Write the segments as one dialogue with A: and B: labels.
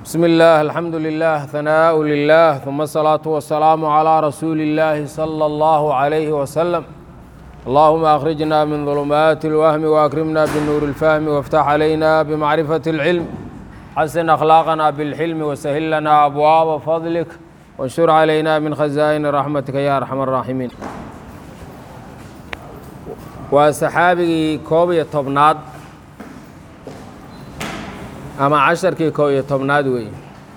A: بسم الله الحمد لله ثناء لله ثم الصلاة والسلام على رسول الله صلى الله عليه وسلم اللهم أخرجنا من ظلمات الوهم وأكرمنا بالنور الفهم وافتح علينا بمعرفة العلم حسن أخلاقنا بالحلم وسهل لنا أبواب فضلك وانشر علينا من خزائن رحمتك يا أرحم الراحمين وصحابي كوبي طبناد ama casharkii kow iyo tobnaad weeye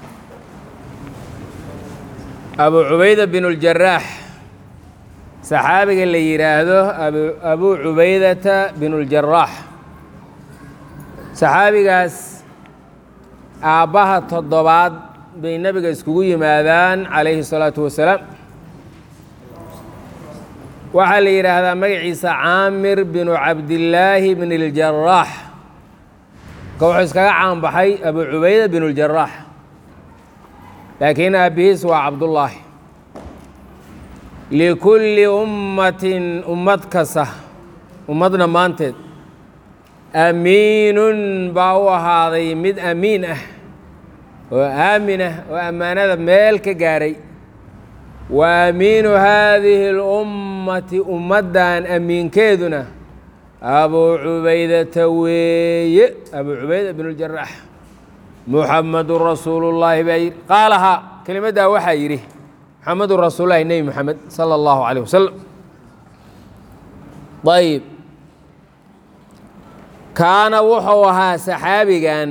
A: abu cubayda binuljarax saxaabiga la yidhaahdo abu cubaydata binuljarax saxaabigaas aabbaha toddobaad bay nebiga iskugu yimaadaan calayhi الsalaatu wasalaam waxaa la yidhaahdaa magaciisa caamir binu cabdillaahi bn اljarax ka wuxuu iskaga caanbaxay abu cubayda bin اljarax laakiin aabbihiis waa cabdullaahi likulli ummatin ummad kasta ummad dhammaanteed amiinun baa u ahaaday mid amiin ah oo aamin ah oo ammaanada meel ka gaaray wa amiinu haadihi اlummati ummaddan amiinkeeduna abu cubaydata weeye abu cubayda bn اljarax muxamedun rasuulu llaahi baa yidhi qaalahaa kelimaddaa waxaa yidhi muxamedun rasuululahi nebi moxamed sala اllahu alيyh wasalam ayb kaana wuxuu ahaa saxaabigan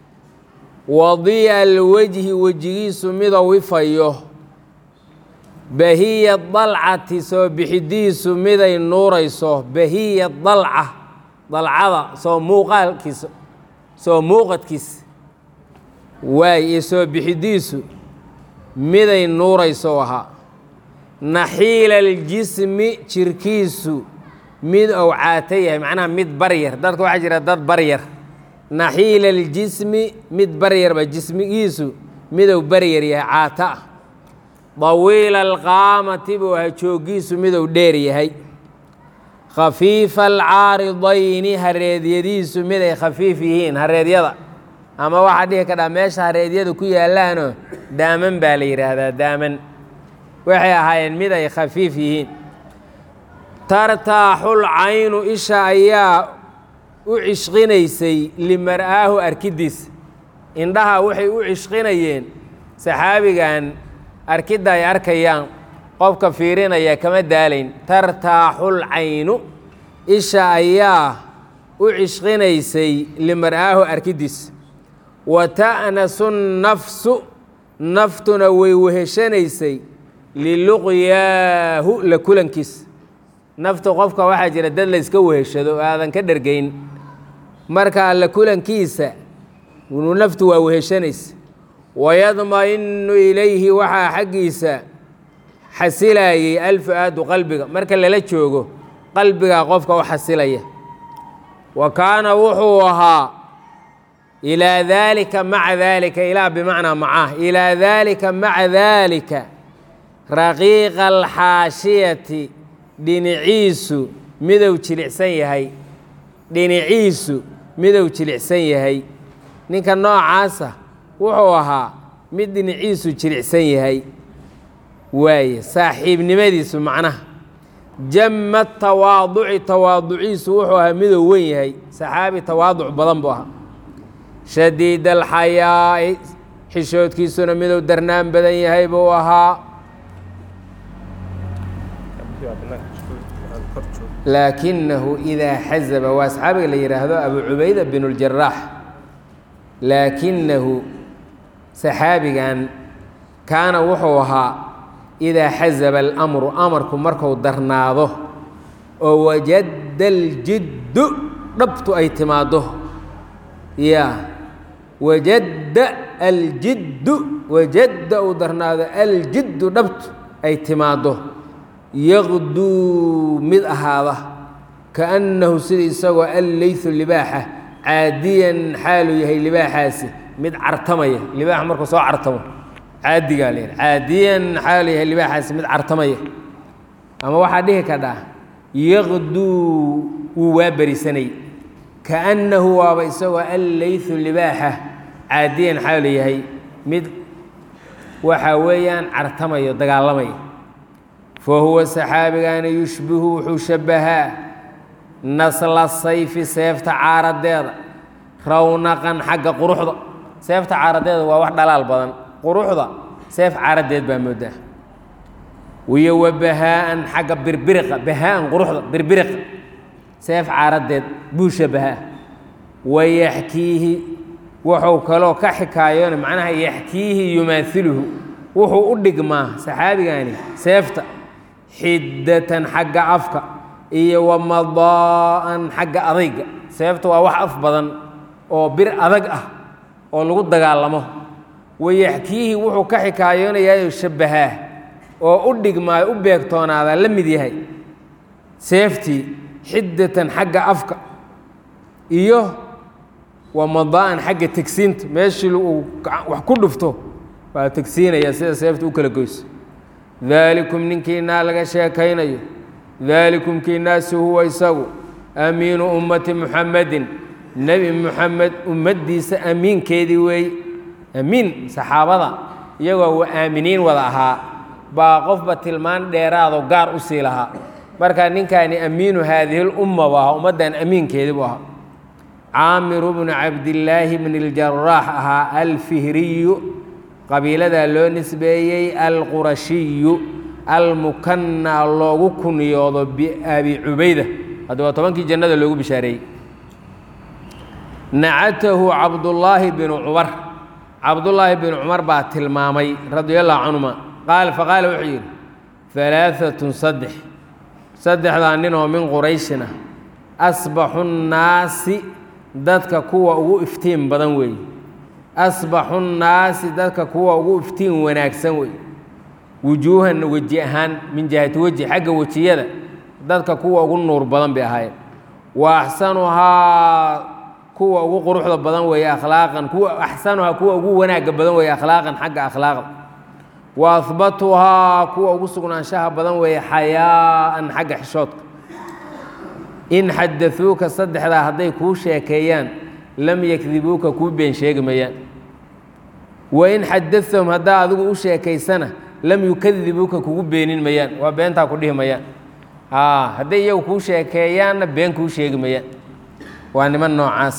A: wadiya alwejhi wejigiisu midou ifayo bahiya dalcati soo bixidiisu miday nuurayso bahiya dalca dalcada soo muuqaalkiisa soo muuqadkiisa waay iyo soo bixidiisu miday nuurayso ahaa naxiila aljismi jirkiisu mid ou caata yahay macnaha mid baryar dadka waxaa jira dad baryar naxiila aljismi mid baryarba jismigiisu midou baryar yahay caata ah dawiila alqaamati buu aha jooggiisu midou dheer yahay khafiifa alcaaridayni hareedyadiisu miday khafiif yihiin hareedyada ama waxaa dhihi kadhaa meesha hareedyada ku yaalaanoo daaman baa la yidhaahdaa daaman waxay ahaayeen mid ay khafiif yihiin tartaaxul caynu isha ayaa u cishqinaysay limar'aahu arkidiisa indhaha waxay u cishqinayeen saxaabigan arkidda ay arkayaan qofka fiirinaya kama daalayn tartaaxul caynu isha ayaa u cishqinaysay limar'aahu arkiddiis wa ta'nasu nafsu naftuna way weheshanaysay liluqyaahu la kulankiis naftu qofka waxaa jira dad la yska weheshado oo aadan ka dhergayn markaa la kulankiisa naftu waa weheshanaysa wayadma-inu ilayhi waxaa xaggiisa xasilayay alfu-aadu qalbiga marka lala joogo qalbigaa qofka u xasilaya wa kaana wuxuu ahaa ilaa daalika maca daalika ilaa bimacnaa macah ilaa daalika maca daalika raqiiqa alxaashiyati dhinaciisu midou jilicsan yahay dhinaciisu midou jilicsan yahay ninka noocaasa wuxuu ahaa mid dhinaciisu jilicsan yahay waaye saaxiibnimadiisu macnaha jamma tawaaduci tawaaduciisu wuxuu ahaa midou wen yahay saxaabi tawaaduc badan buu ahaa shadiid alxayaa'i xishoodkiisuna midou darnaan badan yahay buu ahaa laakinahu idaa xazaba waa saxaabiga la yidhaahdo abu cubayda bin اljaraax laakinahu saxaabigan kaana wuxuu ahaa idaa xazaba alamru amarku marku darnaado oo wajadda aljiddu dhabtu ay timaaddo ya wajadda aljiddu wajadda uu darnaado aljiddu dhabtu ay timaaddo yaqduu mid ahaada kaannahu sida isagoo alleysu libaaxa caadiyan xaaluu yahay libaaxaasi mid cartamaya libaaxa markuu soo cartamo caadigaa la yidhi caadiyan xaaluu yahay libaaxaasi mid cartamaya ama waxaa dhihi kadhaa yaqduu wuu waa berisanay kaannahu waaba isagoo alleysu libaaxa caadiyan xaalu yahay mid waxa weeyaan cartamayo dagaalamaya fa huwa saxaabigaana yushbihu wuxuu shabbahaa nasla sayfi seefta caaradeeda rawnaqan xagga quruxda seefta caaradeeda waa wax dhalaal badan quruxda seef caaradeed baa moodaa wiyo wa bahaa'an xagga birbiriqa bahaa'an quruxda birbiriqa seef caaradeed buu shabahaa wayaxkiihi wuxuu kaloo ka xikaayoona macnaha yaxkiihi yumaailuhu wuxuu u dhigmaa saxaabigani seefta xiddatan xagga afka iyo wamadaa'an xagga adayga seefta waa wax af badan oo bir adag ah oo lagu dagaalamo wayaxkiihi wuxuu ka xikaayoonayaa shabbahaa oo u dhigmaayo u beegtoonaadaa la mid yahay seeftii xiddatan xagga afka iyo wamadaa'an xagga tegsiinta meeshii uu wax ku dhufto waa tegsiinaya sida seefta u kala goyso daalikum ninkiinaa laga sheekaynayo daalikum kiinaasi huwa isagu amiinu ummati muxamedin nebi muxamed ummaddiisa amiinkeedii weeye amiin saxaabada iyagoo wa aaminiin wada ahaa baa qofba tilmaan dheeraado gaar u sii lahaa marka ninkaani amiinu haadihi lumma buu ahaa ummaddan amiinkeedii buu ahaa caamiru bnu cabdillaahi bni ljaraax ahaa alfihriyu qabiiladaa loo nisbeeyey alqurashiyu almukanaa loogu kuniyoodo biabi cubayda hadda waa tobankii jannada loogu bishaareeyey nacatahu cabdullaahi binu cumar cabdullaahi binu cumar baa tilmaamay radia allahu canhuma qaal faqaala wuxuu yidhi alaaatun saddex saddexdaa nin oo min qurayshina asbaxu nnaasi dadka kuwa ugu iftiin badan weeye asbaxu nnaasi dadka kuwa ugu iftiin wanaagsan weeye wujuuhan weji ahaan min jihati weji xagga wejiyada dadka kuwa ugu nuur badan bay ahaayeen wa axsanuhaa kuwa ugu quruxda badan weeye akhlaaqan kuwa axsanuhaa kuwa ugu wanaagga badan weeye akhlaaqan xagga akhlaaqda wa ahbatuhaa kuwa ugu sugnaanshaha badan weeye xayaa'an xagga xishoodka in xadauuka saddexdaa hadday kuu sheekeeyaan lam yakdibuuka kuu been sheegi mayaan wain xadathahum haddaa adigu u sheekaysana lam yukadibuuka kugu beenin mayaan waa beentaa ku dhihi mayaan hadday iyagu kuu sheekeeyaanna been kuu sheegi mayaan waa niman noocaas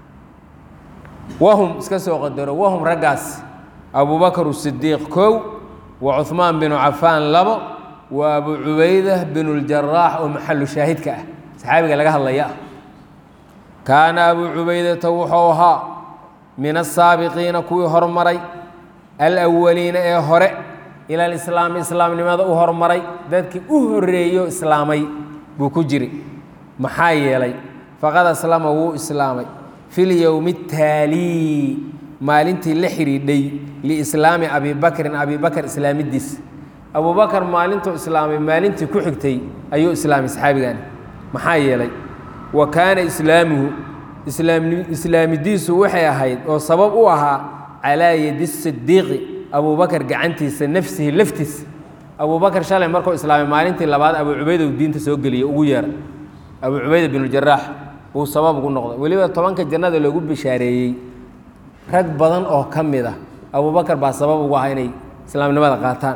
A: wahum iska soo qadaro wahum raggaas abubakar sidiiq kow wa cuhmaan binu cafaan labo wa abu cubayda binu ljaraax oo maxalu shaahidka ah saxaabiga laga hadlaya ah kaana abuu cubaydata wuxuu ahaa min asaabiqiina kuwii hormaray alawaliina ee hore ila alislaami islaamnimada u hormaray dadkii u horreeyo islaamay buu ku jiri maxaa yeelay faqad aslama wuu islaamay fi lyowmi ataalii maalintii la xidhiidhay liislaami abi bakrin abi bakr islaamidiis abubakar maalintuu islaamay maalintii ku xigtay ayuu islaamay saxaabigani maxaa yeelay wa kaana islaamuhu islaamidiisu waxay ahayd oo sabab u ahaa calaa yadi sidiiqi abubakar gacantiisa nafsihi laftiisa abubakar shalay markuu islaamay maalintii labaad abuu cubayda uu diinta soo geliyey ugu yeera abuu cubayda binujaraax uu sabab ugu noqday weliba tobanka jannada loogu bishaareeyey rag badan oo ka mid ah abubakar baa sabab ugu ah inay islaamnimada qaataan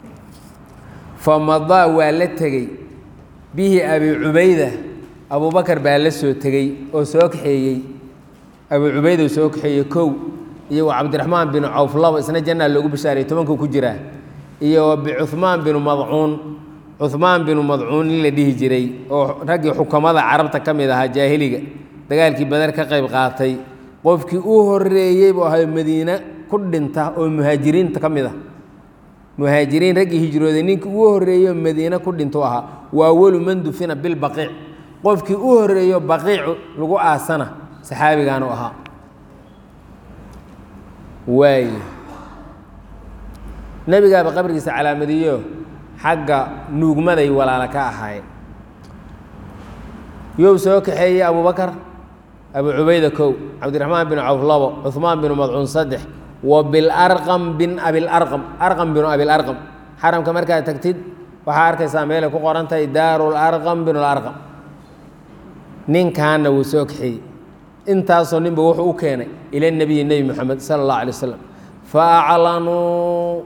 A: fa madaa waa la tegey bihi abi cubayda abubakar baa la soo tegey oo soo kaxeeyey abu cubayda soo kaxeeyey kow iyo wa cabdiraxmaan binu cawf labo isna jannaa loogu bishaarayey tobankuu ku jiraa iyo bicuhmaan binu madcuun cuhmaan binu madcuun in la dhihi jiray oo raggii xukamada carabta ka mid ahaa jaahiliga dagaalkii badar ka qayb qaatay qofkii u horreeyey buu ahay madiine ku dhinta oo muhaajiriinta ka mid ah muhaajiriin raggii hijrooday ninkii ugu horreeyo madiine ku dhintu ahaa waa awalu man dufina bilbaqiic qofkii u horreeyo baqiicu lagu aasana saxaabigaanu ahaa waay nebigaaba qabrigiisa calaamadiyo xagga nuugmaday walaala ka ahaayeen yow soo kaxeeyey abubakar abu cubayda kow cabdiraxmaan bin cawf labo cuhmaan binu madcuun saddex wa bilarqam bin abilarqam arqam binu abilarqam xaramka markaad tagtid waxaa arkaysaa meelay ku qoran tahay daaru larqam binu larqam ninkaana wuu soo kaxeeyey intaasoo ninba wuxuu u keenay ila nebiyi nebi moxamed sala allahu alay wasalam fa aclanuu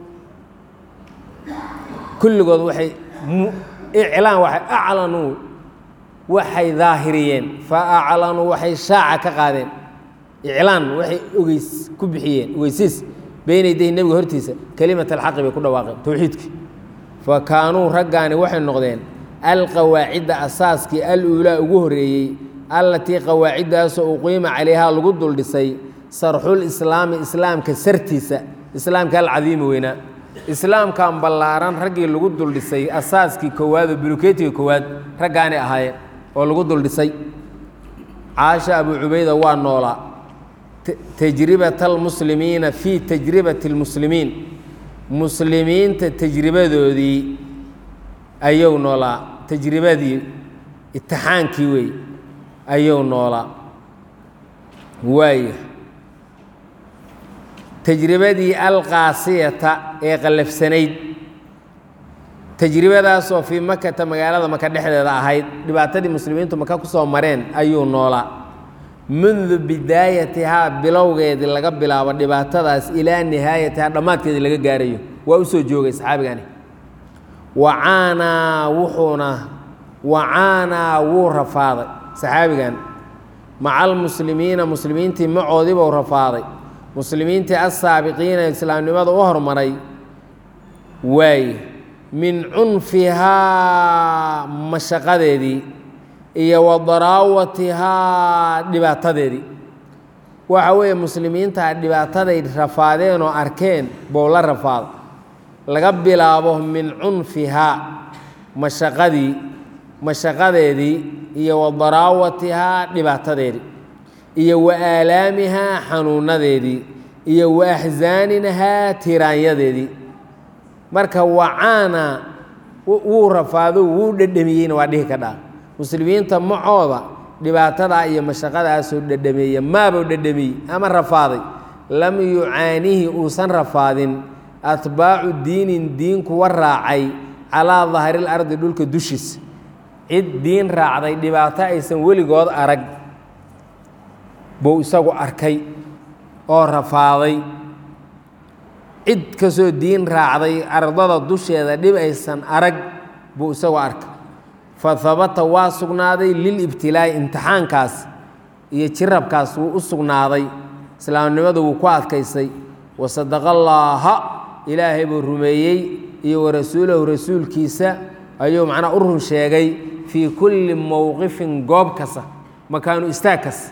A: kulligood waxay iclaan waxay aclanuu waxay daahiriyeen fa aclanuu waxay shaaca ka qaadeen iclaan waxay ogeys ku bixiyeen ogeysiis beyna yadayhi nebiga hortiisa kelimat alxaqi bay ku dhawaaqeen towxiidkii fa kaanuu raggaani waxay noqdeen alqawaacidda asaaskii al-uulaa ugu horreeyey allatii qawaaciddaasoo uqiima calayhaa lagu duldhisay sarxul islaami islaamka sartiisa islaamka alcadiimi weynaa islaamkan ballaaran raggii lagu duldhisay asaaskii koowaad oo buluketiga koowaad raggaani ahaayeen oo lagu duldhisay caasha abuu cubayda waa noolaa tajribat almuslimiina fii tajribati اlmuslimiin muslimiinta tajribadoodii ayuu noolaa tajribadii itixaankii wey ayuu noolaa waaya tajribadii alqaasiyata ee qallafsanayd tajribadaasoo fii makata magaalada maka dhexdeeda ahayd dhibaatadii muslimiintu maka ku soo mareen ayuu noolaa mundu bidaayatihaa bilowgeedii laga bilaabo dhibaatadaas ilaa nihaayatihaa dhammaadkeedii laga gaarayo waa u soo joogay saxaabigani wacaanaa wuxuuna wacaanaa wuu rafaaday saxaabigan maca almuslimiina muslimiintii macoodiibuu rafaaday muslimiintii assaabiqiina islaamnimada u hormaray waaye min cunfihaa mashaqadeedii iyo wa daraawatihaa dhibaatadeedii waxa weeye muslimiinta dhibaataday rafaadeen oo arkeen bou la rafaado laga bilaabo min cunfihaa mashaqadii mashaqadeedii iyo wa daraawatihaa dhibaatadeedii iyo wa aalaamihaa xanuunadeedii iyo wa axsaaninahaa tiraanyadeedii marka wacaana wuu rafaado wuu dhedhamiyeyna waa dhihi ka dhaa muslimiinta macooda dhibaatadaa iyo mashaqadaasoo dhedhameeya maabuu dhedhamiyey ama rafaaday lam yucaanihi uusan rafaadin atbaacu diinin diin kuwa raacay calaa dahril ardi dhulka dushiisa cid diin raacday dhibaato aysan weligood arag buu isagu arkay oo rafaaday cid kastoo diin raacday ardada dusheeda dhib aysan arag buu isagu arkay fa habata waa sugnaaday lilibtilaa'i imtixaankaas iyo jirabkaas wuu u sugnaaday islaamnimadu wuu ku adkaysay wasadaqa allaaha ilaahay buu rumeeyey iyo wa rasuulahu rasuulkiisa ayuu macnaa u run sheegay fii kulli mowqifin goob kasta makaanu istaag kas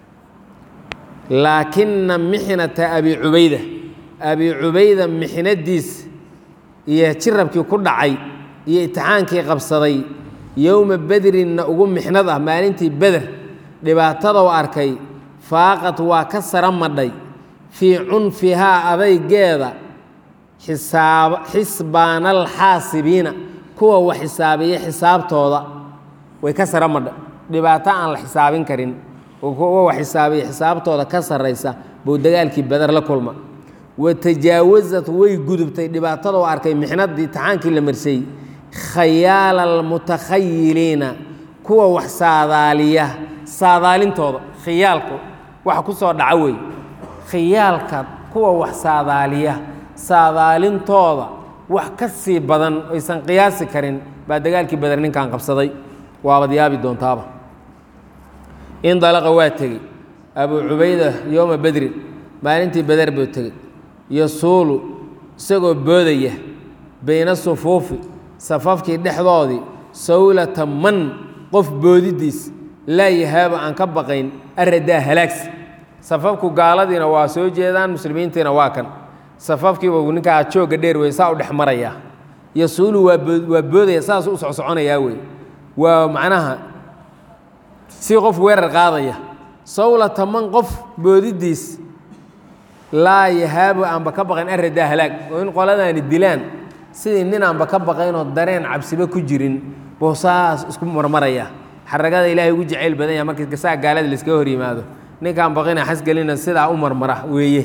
A: laakina mixnata abi cubayda abi cubayda mixnadiis iyo jirabkii ku dhacay iyo itixaankii qabsaday yowma bedrinna ugu mixnad ah maalintii beder dhibaatadou arkay faaqad waa ka sara madhay fii cunfihaa adaygeeda xisaab xisbaanalxaasibiina kuwa wax xisaabiya xisaabtooda way ka sara madhay dhibaato aan la xisaabin karin oo kuwa wax xisaabiya xisaabtooda ka sarraysa buu dagaalkii beder la kulma wa tajaawasad way gudubtay dhibaatadou arkay mixnadii itixaankii la marsay khayaala almutakhayiliina kuwa wax saadaaliya saadaalintooda khiyaalku waxa ku soo dhaca wey khiyaalka kuwa wax saadaaliya saadaalintooda wax ka sii badan aysan qiyaasi karin baa dagaalkii beder ninkan qabsaday waabad yaabi doontaaba indalaqa waa tegey abuu cubayda yowma bedrin maalintii beder buu tegey yasuulu isagoo boodaya bayna sufuufi safafkii dhexdoodii sawlata man qof boodidiis laa yahaaba aan ka baqayn aradaa halaagsi safafku gaaladiina waa soo jeedaan muslimiintiina waa kan safafkiiba ninkaa joogga dheer wey saa u dhex marayaa yasuulu waa waa boodaya saasuu u socsoconayaa wey waa macnaha si qof weerar qaadaya sawlata man qof boodidiis laa yahaabu aanba ka baqayn aradaa halaag oo in qoladaani dilaan sidii nin aanba ka baqaynoo dareen cabsiba ku jirin buu saas isku marmaraya xaragada ilaahay ugu jacayl badan yaha markii gasaa gaalada laiskaga hor yimaado ninkaan baqina xasgelina sidaa u marmara weeye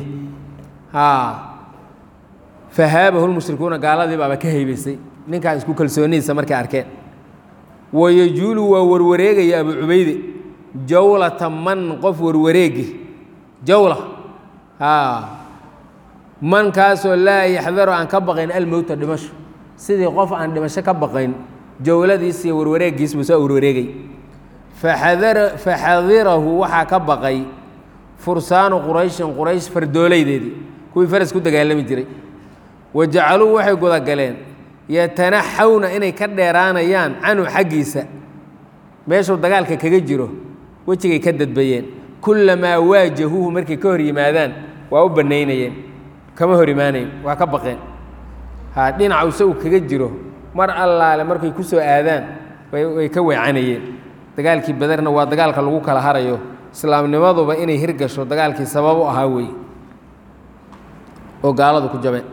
A: fahaabahu lmushrikuuna gaaladii baaba ka haybaysay ninkaan isku kalsoonidiisa markay arkeen wayajuulu waa warwareegaya abu cubayde jawlata man qof warwareegi jawla man kaasoo laa yaxdaru aan ka baqayn almowta dhimasho sidii qof aan dhimasho ka baqayn jowladiis iyo warwareegiis buu soo warwareegay faxadirahu waxaa ka baqay fursaanu qurayshin quraysh fardoolaydeedii kuwii faras ku dagaalami jiray wa jacaluu waxay gudagaleen yatanaxawna inay ka dheeraanayaan canhu xaggiisa meeshuu dagaalka kaga jiro wejigay ka dadbayeen kullamaa waajahuuhu markay ka hor yimaadaan waa u bannaynayeen kama hor imaanayn waa ka baqeen ha dhinacu isagu kaga jiro mar allaale markay ku soo aadaan way ka weecanayeen dagaalkii badarna waa dagaalka lagu kala harayo islaamnimaduba inay hirgasho dagaalkii sabab u ahaa weeye oo gaaladu ku jabeen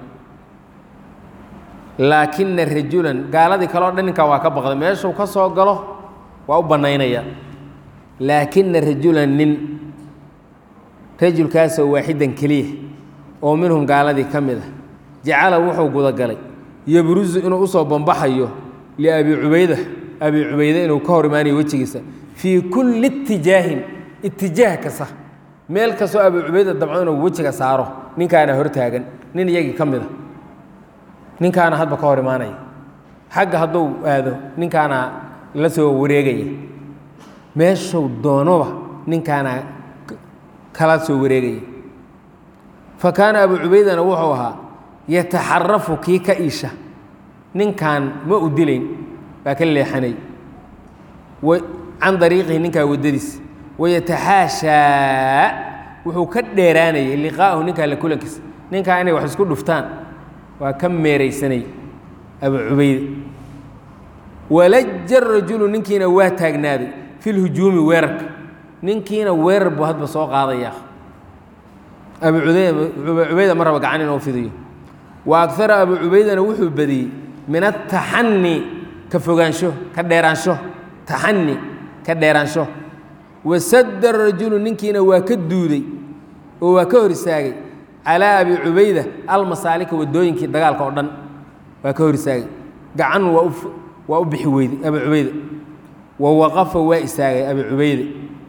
A: laakina rajulan gaaladii kaleo dhan ninkaa waa ka baqday meeshuu ka soo galo waa u bannaynaya laakina rajulan nin rajulkaasoo waaxidan keliya oo minhum gaaladii ka mid ah jacala wuxuu gudagalay yabrusu inuu usoo bambaxayo liabi cubayda abi cubayde inuu ka hor imaanayo wejigiisa fii kulli itijaahin itijaah kasta meel kastoo abi cubayda dabco inuu wejiga saaro ninkaana hortaagan nin iyagii ka mid a ninkaana hadba ka hor imaanaya xagga hadduu aado ninkaana la soo wareegaya meeshuu doonoba ninkaana kala soo wareegaya fa kaana abu cubaydana wuxuu ahaa yataxarafu kii ka iisha ninkan ma u dilayn baa ka leexanay can dariiqihi ninkaa waddadiis wayataxaashaa wuxuu ka dheeraanayay liqaa'ahu ninkaa la kulankiisa ninkaa inay wax isku dhuftaan waa ka meeraysanay abu cubayde walaja rajulu ninkiina waa taagnaaday fi lhujuumi weerarka ninkiina weerar buu hadba soo qaadaya abu abu cubayda ma raba gacan inuu fidiyo wa agara abu cubaydana wuxuu badiyey min ataxani ka fogaansho ka dheeraansho taxani ka dheeraansho wasadda rajulu ninkiina waa ka duuday oo waa ka hor istaagay calaa abi cubayda almasaalika waddooyinkii dagaalka oo dhan waa ka hor istaagay gacan waa u waa u bixi weyday abi cubayda wa waqafa waa istaagay abi cubayde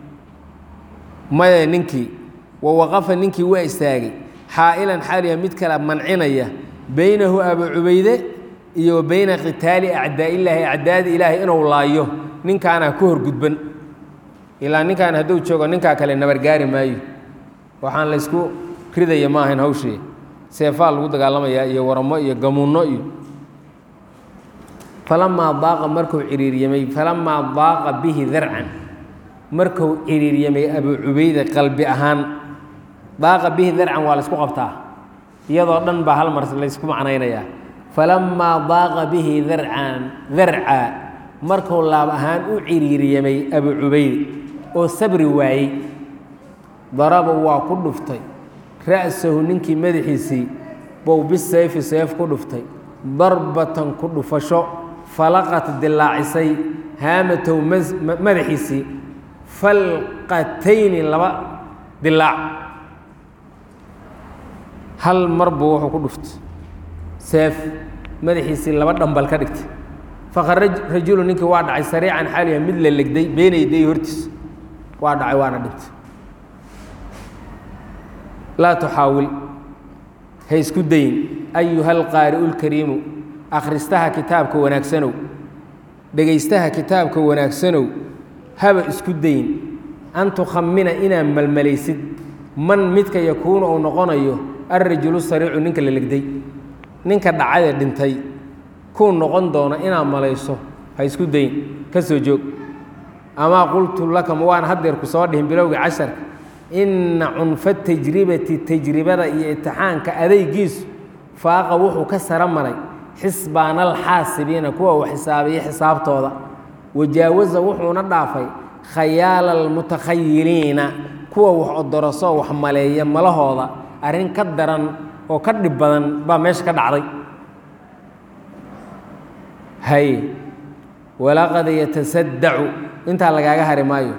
A: maya ninkii wa waqafa ninkii waa istaagay xaa'ilan xaaliya mid kala mancinaya baynahu abu cubayde iyo wa bayna qitaali acdaa'illaahi acdaadi ilaahay inuu laayo ninkaana ku horgudban ilaa ninkaan hadduu joogo ninkaa kale nabargaari maayo waxaan laysku ridaya ma ahayn hawshii seefaa lagu dagaalamayaa iyo waramo iyo gamunno iyo falamaa daaqa markuu ciriiryamay falamaa daaqa bihi darcan markuu ciriiryamay abu cubayde qalbi ahaan daaqa bihi darcan waa laysku qabtaa iyadoo dhan baa hal mar laysku macnaynayaa falamaa daaqa bihi darcan darca markuu laab ahaan u ciriiryamay abu cubayde oo sabri waayey daraba waa ku dhuftay ra'sahu ninkii madaxiisii bow bisayfi seef ku dhuftay darbatan ku dhufasho falaqat dilaacisay haamatow madaxiisii falqatayni laba dilaac hal mar buu wuxuu ku dhuftay seef madaxiisii laba dhambal ka dhigtay fakharaj rajulu ninkii waa dhacay sariican xaaliha mid la legday beenayday hortiis waa dhacay waana dhintay laa tuxaawil ha isku dayin ayuha alqaari'u lkariimu akhristaha kitaabka wanaagsanow dhegaystaha kitaabka wanaagsanow haba isku dayin an tukhamina inaad malmalaysid man midka yakuunu uu noqonayo alrajulu sariicu ninka la legday ninka dhacadee dhintay kuu noqon doona inaad malayso ha isku dayin ka soo joog amaa qultu laka ma waan haddeer ku soo dhihin bilowgii casharka inna cunfa tajribati tajribada iyo imtixaanka adaygiisu faaqa wuxuu ka sara maray xisbaana alxaasibiina kuwa uu xisaabiya xisaabtooda wajaawaza wuxuuna dhaafay khayaala almutakhayiliina kuwa wax odoroso wax maleeya malahooda arrin ka daran oo ka dhib badan baa meesha ka dhacday hay walaqad yatasaddacu intaa lagaaga hari maayo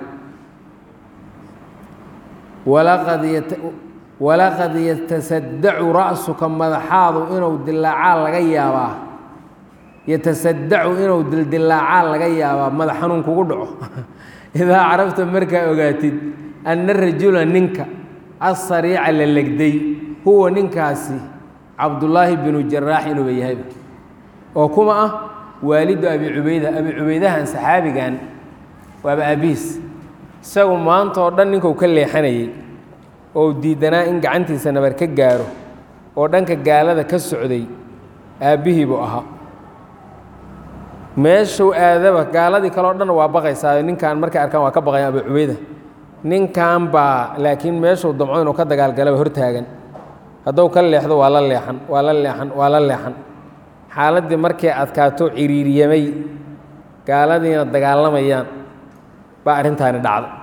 A: walaqad yatasaddacu ra'suka madaxaadu inuu dilaacaa laga yaabaa yatasaddacu inuu dildilaacaa laga yaabaa madax xanuun kugu dhaco idaa carabta markaa ogaatid anna rajula ninka asariica la legday huwa ninkaasi cabdullaahi binu jaraax inuuba yahayba oo kuma ah waalidu abi cubayda abi cubaydahan saxaabigan waaba aabihiis isagu maanta oo dhan ninkuu ka leexanayey oo diidanaa in gacantiisa nabar ka gaaro oo dhanka gaalada ka socday aabbihii buu ahaa meeshuu aadaba gaaladii kaleo dhan waa baqaysaa ninkan markay arkaan waa ka baqayan abu cubayda ninkan baa laakiin meeshuu damco inuu ka dagaalgalaba hortaagan hadduu ka leexdo waa la leexan waa la leexan waa la leexan xaaladdii markay adkaato ciriiriyamay gaaladiina dagaalamayaan baa arrintaani dhacday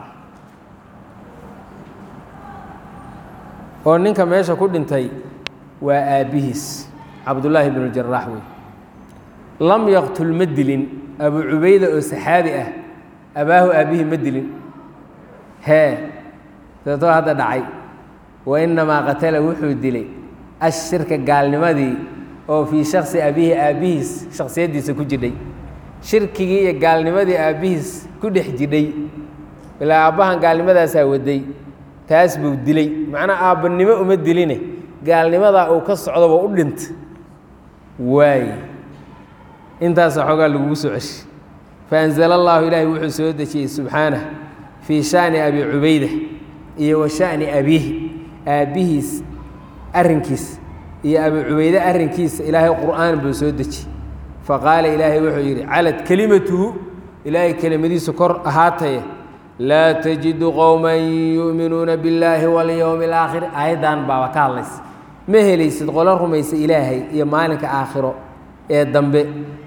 A: oo ninka meesha ku dhintay waa aabbihiis cabdullaahi binu jaraax wey lam yaqtul ma dilin abu cubayda oo saxaabi ah abaahu aabbihii ma dilin hee deetoo hadda dhacay wa innamaa qatala wuxuu dilay ashirka gaalnimadii oo fii shaksi abihi aabbihiis shaksiyaddiisa ku jidhay shirkigii iyo gaalnimadii aabbihiis ku dhex jidhay ilaa aabbahan gaalnimadaasaa waday taas buu dilay macnaa aabbanimo uma diline gaalnimadaa uu ka socdoba u dhinta waaye intaasa xoogaa lagugu soo ceshi faanzala allaahu ilaahay wuxuu soo dejiyey subxaanah fii shaani abi cubayda iyo wa sha'ni abiihi aabbihiis arrinkiis iyo abi cubayde arrinkiisa ilaahay qur'aan buu soo dejiyey faqaala ilaahay wuxuu yidhi calad kelimatuhu ilaahay kelimadiisu kor ahaataye laa tajidu qowman yu'minuuna billaahi walyowmi alaakhir aayaddan baaba ka hadlaysa ma helaysid qolo rumaysa ilaahay iyo maalinka aakhiro ee dambe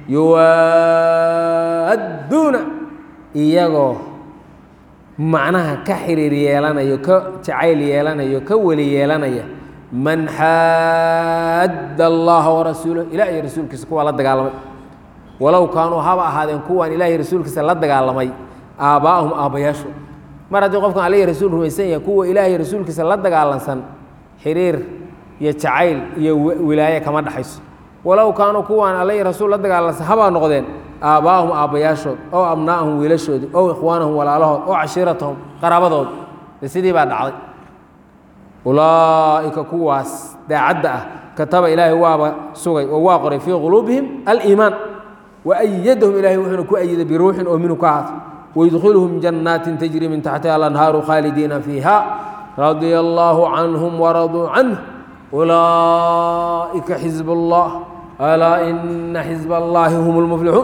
A: yuwaadduuna iyagoo macnaha ka xiriir yeelanayo ka jacayl yeelanayo ka weli yeelanaya man xaadda allaha warasuulah ilah iyo rasuulkiisa kuwaa la dagaalamay walow kaanuu haba ahaadeen kuwaan ilaah iyo rasuulkiisa la dagaalamay aabbaa'ahum aabbayaashu mar haddii qofkan alla iyo rasuul rumaysan yahay kuwa ilaah iyo rasuulkiisa la dagaalansan xiriir iyo jacayl iyo wilaaye kama dhexayso walow kaanuu kuwaan alla iyo rasuul la dagaalansan habaa noqdeen aabbaa'ahum aabbayaashood ow abnaa'ahum wiilashoodii ow ikhwaanahum walaalahood ow cashiiratahum qaraabadood de sidii baa dhacday ulaa'ika kuwaas daacadda ah kataba ilaahay waaba sugay oo waa qoray fii quluubihim aliimaan wa ayadahum ilahay wuxuuna ku ayiday biruuxin oo minhu ka ahaatay waydkhiluhum jannaatin tajri min taxtiha alanhaaru khaalidiina fiiha radia allaahu canhum waraduu canh ulaa'ika xisb allah alaa ina xisb allaahi hum lmuflixuun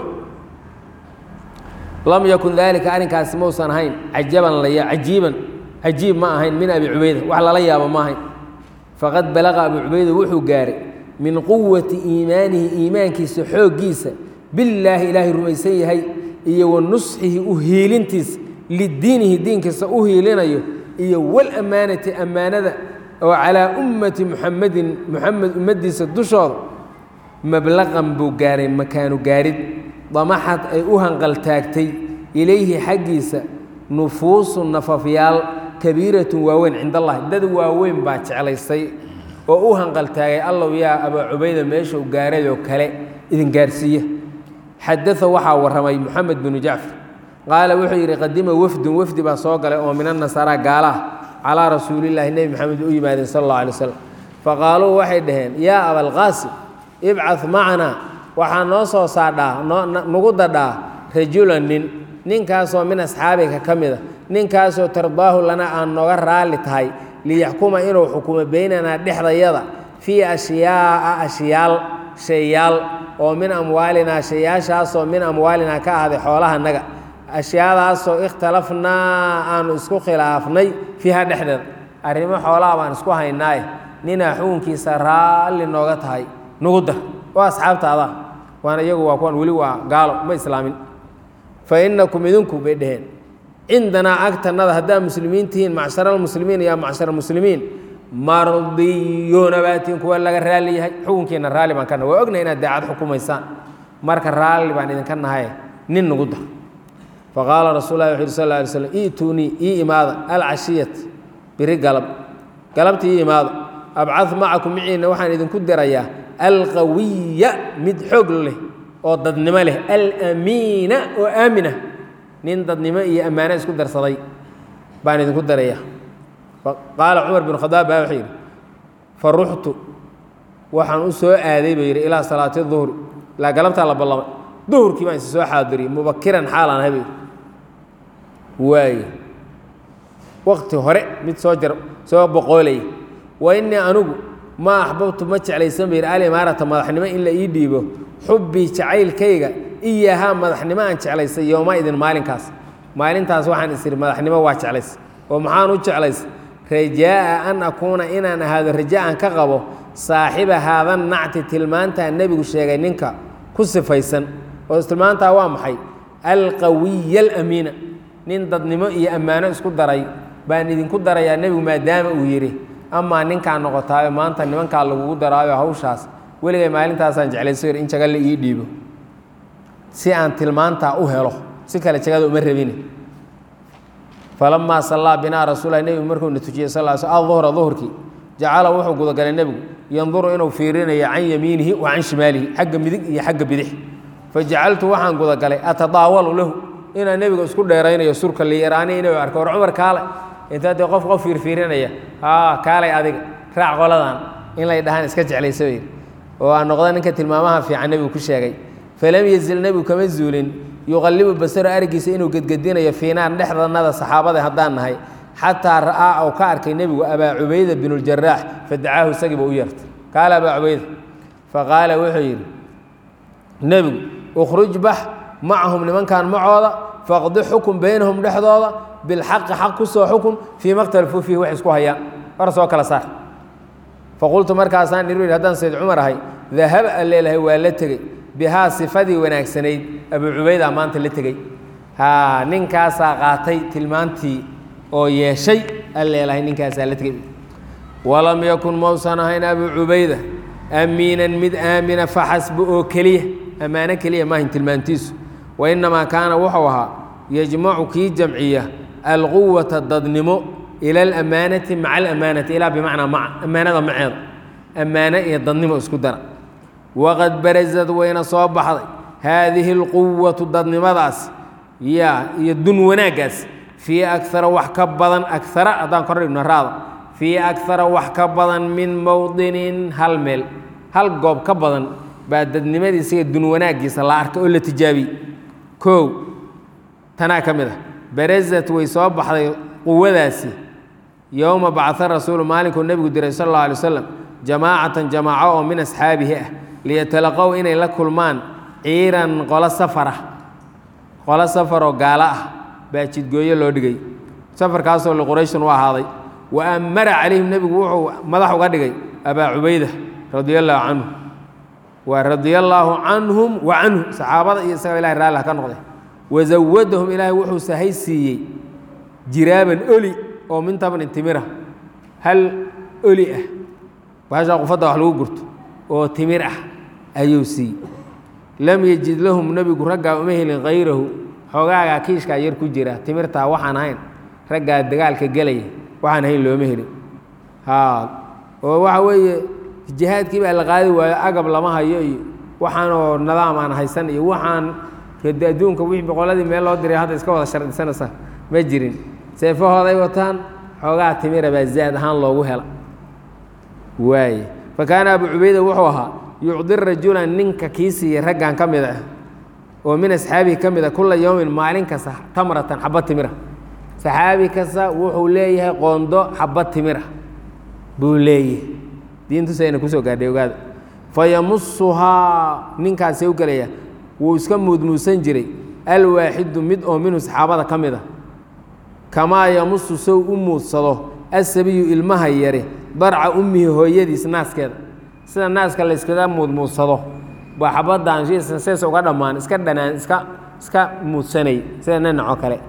A: lam yakun daalika arrinkaasi mausan ahayn cajaban laya cajiiban cajiib ma ahayn min abi cubayda wax lala yaabo ma ahayn faqad balaqa abu cubayda wuxuu gaaray min quwati iimaanihi iimaankiisa xooggiisa billaahi ilaahay rumaysan yahay iyo wa nusxihi u hiilintiisa lidiinihi diinkiisa u hiilinayo iyo walammaanati ammaanada oo calaa ummati muxamedin muxamed ummaddiisa dushooda mablaqan buu gaaray makaanu gaarid damaxad ay u hanqaltaagtay ilayhi xaggiisa nufuusu nafafyaal kabiiratun waaweyn cind allahi dad waaweyn baa jeclaystay oo u hanqaltaagay allow yaa abaa cubayda meeshuu gaarayoo kale idin gaarsiiya xadaa waxaa warramay moxamed binu jacfar qaala wuxuu yidhi qadima wafdun wafdi baa soo galay oo min annasaraa gaalaah calaa rasuulillaahi nebi maxamed u yimaadeen sal alla alay wasalam faqaaluu waxay dhaheen yaa abalqaasim ibcad macnaa waxaa noo soo saadhaa nagu dadhaa rajulan nin ninkaasoo min asxaabika ka mida ninkaasoo tardaahu lana aan nooga raalli tahay liyaxkuma inuu xukumo beynanaa dhexdayada fii ashyaa'a ashyaal shayaal oo min amwaalinaa shayaashaasoo min amwaalinaa ka ahday xoolahanaga ashyaadaasoo ikhtalafnaa aanu isku khilaafnay fiiha dhexdeeda arrimo xoolaha baan isku haynaaye ninaa xukunkiisa raalli nooga tahay nugu dar oo asxaabtaada waana iyagu waa kuwan weli waa gaalo ma islaamin fa innakum idinku bay dhaheen cindanaa agtanada haddaad muslimiin tihiin macshara almuslimiin yaa macshara muslimiin mardiyuuna baatiin kuwa laga raalli yahay xukunkiina raalli baan ka nahay waa ognahay inaad daacad xukumaysaan marka raalli baan idinka nahay nin nugu dar faqaala rasul lah wuxu yhi sal ly slm i'tuunii ii imaada alcashiyat biri galab galabta ii imaada abcad macakum miciina waxaan idinku dirayaa alqawiya mid xoog leh oo dadnimo leh alamiina oo aamina nin dadnimo iyo ammaano isku darsaday baan idinku darayaa qaala cumar bin khadaab baa wuxuu yidhi fa ruxtu waxaan u soo aaday buu yidhi ilaa salaati duhri ilaa galabtaa la ballamay duhurkii baan isi soo xaadiriyey mubakiran xaalaan habe waaye waqti hore mid soo jar soo boqoolaya wa innii anigu ma axbabtu ma jeclaysan bayidhi alimaarata madaxnimo in la ii dhiibo xubbii jacaylkayga iyahaa madaxnimo aan jeclaysay yooma idin maalinkaas maalintaas waxaan is idhi madaxnimo waa jeclays oo maxaan u jeclays rajaa'a an akuuna inaan ahaado raja aan ka qabo saaxiba haadan nacti tilmaantaa nebigu sheegay ninka ku sifaysan oo tilmaantaa waa maxay alqawiya alamiina nin dadnimo iyo ammaano isku daray baan idinku darayaa nebigu maadaama uu yidhi amaa ninkaa noqotaayo maanta nimankaa lagugu daraayo hawshaas weligay maalintaasaan jeclayso in jaga la ii dhiibo si aan tilmaantaa u helo si kale jagada uma rabine falamaa sallaa binaa rasuulah nebigu markuuna tujiyey sal sl aduhra duhurkii jacala wuxuu gudagalay nebigu yanduru inuu fiirinayo can yamiinihi wa can shimaalihi xagga midig iyo xagga bidix fajacaltu waxaan gudagalay atadaawalu lahu inaan nebiga isku dheeraynayo surka liyaraani inuu arko war cumar kaale intaa dee qof qof fiirfiirinaya haa kaalay adiga raac qoladan in lay dhahaan iska jeclaysa bay oo aan noqda ninka tilmaamaha fiican nebigu ku sheegay falam yazil nebigu kama zuulin yuqallibu basaro argiisa inuu gedgedinayo fiinaan dhexdanada saxaabada haddaan nahay xataa ra'aa ou ka arkay nebigu abaa cubayda binuljaraax fadacaahu isagiiba u yeertay qaala abaa cubayda faqaala wuxuu yidhi nebigu ukhruj bax macahum nimankan macooda faqdi xukun baynahum dhexdooda bilxaqi xaq ku soo xukun fii maktalafuu fiihi wax isku hayaan war soo kala saar faqultu markaasaan ihi haddaan sayd cumar ahay dahaba aan leelahay waa la tegey bihaa sifadii wanaagsanayd abuu cubayda maanta la tegey haa ninkaasaa qaatay tilmaantii oo yeeshay aan leelahay ninkaasaa la tegey walam yakun mausan ahayn abuu cubayda amiinan mid aamina faxasbu oo keliya ammaano keliya maahin tilmaantiisu wa innamaa kaana wuxuu ahaa yajmacu kii jamciya alquwata dadnimo ila alamaanati maca alamaanati ilaa bimacnaa maca ammaanada maceeda ammaano iyo dadnimo isku dara waqad barazad wayna soo baxday haadihi alquwatu dadnimadaas ya iyo dun wanaaggaas fii akara wax ka badan akara haddaan kor dhigno raada fii akara wax ka badan min mowdinin hal meel hal goob ka badan baa dadnimadiisa iyo dun wanaaggiisa la arkay oo la tijaabiyey kow tanaa ka mid ah barazat way soo baxday quwadaasi yowma bacaa rasuulu maalinkuu nebigu diray sal alla alay waslam jamaacatan jamaaco oo min asxaabihi ah liyatalaqow inay la kulmaan ciiran qolo safar ah qolo safaroo gaalo ah baa jidgooyo loo dhigay safarkaasoo liqurayshin u ahaaday wa amara calayhim nebigu wuxuu madax uga dhigay abaa cubayda radia allaahu canhu waa radia allaahu canhum wa canhu saxaabada iyo isaga ilahay raalli ha ka noqday wazawadahum ilaahay wuxuu sahay siiyey jiraaban oli oo min tabnin timira hal oli ah baashaa qufadda wax lagu gurto oo timir ah ayuu siiyey lam yejid lahum nebigu raggaa uma helin hayrahu xoogaagaa kiishkaa yar ku jira timirtaa waxaan ahayn raggaa dagaalka gelaya waxaan ahayn looma helin haa oo waxa weeye jihaadkii baa la qaadi waayo agab lama hayo iyo waxaanoo nadaam aan haysan iyo waxaan adduunka wixii boqoladii meel loo diray hadda iska wada shardisanaysa ma jirin seefahooday wataan xoogaa timira baa zaad ahaan loogu hela waaye fa kaana abu cubayda wuxuu ahaa yucdi rajulan ninka kii siiyey raggan ka mid ah oo min asxaabihi ka mid a kula yowmin maalin kasta tamratan xabad timira saxaabi kasta wuxuu leeyahay qoondo xabad timira buu leeyahay diintusayna kusoo gaadhay ogaada fa yamusuhaa ninkaasee u gelaya wuu iska muudmuusan jiray alwaaxidu mid oo minhu saxaabada ka mid a kamaa yamusu sow u muudsado asabiyu ilmaha yari darca ummihi hooyadiis naaskeeda sida naaska layskaga muudmuudsado baa xabadaan sees uga dhammaan iska dhanaan iska iska muudsanay sida nanacoo kale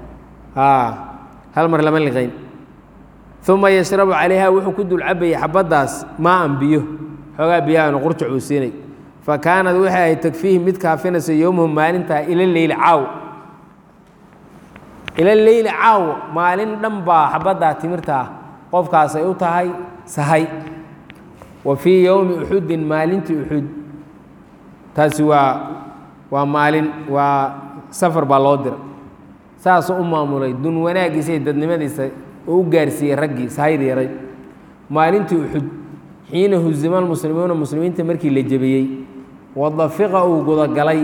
A: hal mar lama liqayn uma yashrabu calayha wuxuu ku dul cabayay xabaddaas maaan biyo xoogaa biyahan qurjac uu siinay fa kaanad waxay ahayd takfiihi mid kaafinaysa yowmahu maalintaa ila leyli caaw ila leyli caaw maalin dhan baa xabaddaa timirtaa qofkaasay u tahay sahay wa fii yowmi uxudin maalintii uxud taasi waa waa maalin waa safar baa loo diray saasuu u maamulay dun wanaaggiisa iyo dadnimadiisa oo u gaarsiiyey raggii sahayda yaray maalintii uxud xiina huzima almuslimuuna muslimiinta markii la jebiyey wadafiqa uu gudagalay